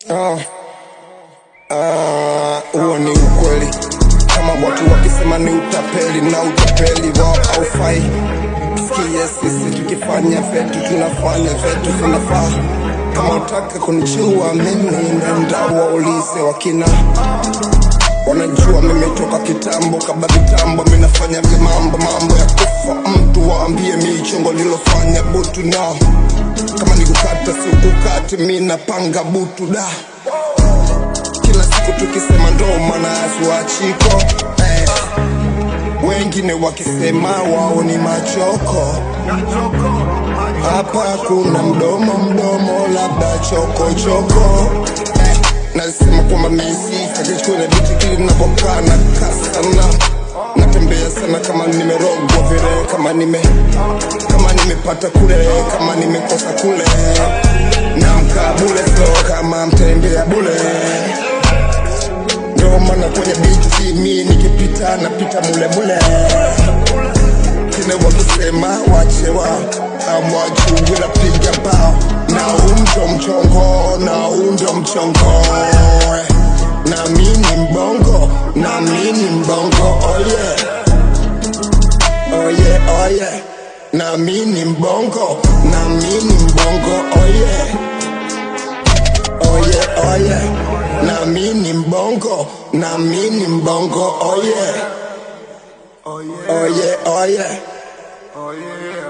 Ah, ah, huo ni ukweli kama watu wakisema ni utapeli na utapeli wao haufai sikie sisi tukifanya vyetu tunafanya vyetu vinafaa kama utaka kunichua mimi nenda waulize wakina wanajua mimi toka kitambo kabla vitambo minafanya vimambo mambo ya kufa mtu waambie michongo nilofanya butu nao kama nikukata sikukati mi napanga butu da kila siku tukisema ndo maana asuachiko eh. wengine wakisema wao ni machoko hapa kuna mdomo mdomo labda chokochoko eh. nasema kwamba misi akichukua biti kili ninapokaa na kasana natembea sana kama nimerogwa vile kama nime kama nimepata kule kama nimekosa kule namka bule so kama mtembea bule ndio maana kwenye biti mi nikipita napita mule mule kine wakusema wachewa amwajuu napiga bao na undo mchongo na undo mchongo na mini mbongo na mini mbongo oye oye oye na mini mbongo na mini mbongo oye oye oye na mini mbongo na mini mbongo oye oye oye oye